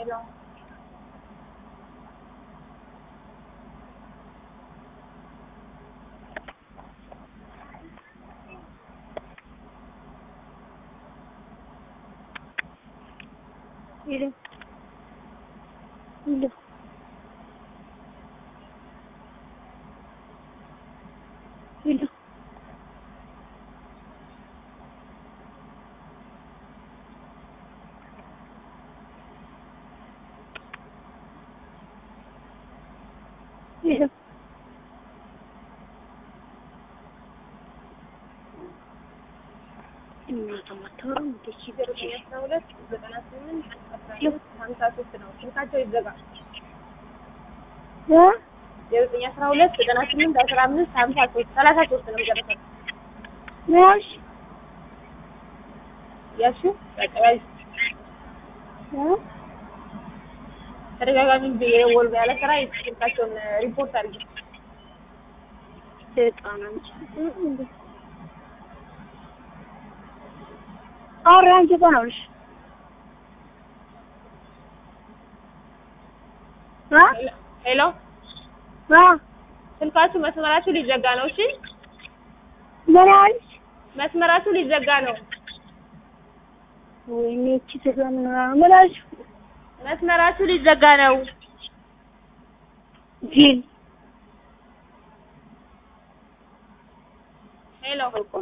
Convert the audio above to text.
ሄሎ ሄሎ ሄሎ ሄሎ ሄሎ እናቷ አታወራም እንዴ? እሺ ዘጠኝ አስራ ሁለት ዘጠና ስምንት አስራ አምስት ሀምሳ ሶስት ነው ስልካቸው ይዘጋ እ የዘጠኝ አስራ ሁለት ዘጠና ስምንት አስራ አምስት ሀምሳ ሶስት ሰላሳ ሶስት ነው መጨረሻው ያሽ ያሹ ያቀባይ እ ተደጋጋሚ የወል ያለ ስራ ስልካቸውን ሪፖርት አድርጊ ሰይጣን አንቺ እንዴ አውሪ አንቺ እኮ ነው ልሽ እ ሄሎ አ ስልካችሁ መስመራችሁ ሊዘጋ ነው እሺ ምን አልሽ? መስመራችሁ ሊዘጋ ነው ወይኔ እቺ ተሰምን ምን አልሽ? መስመራችሁ ሊዘጋ ነው ጅል ሄሎ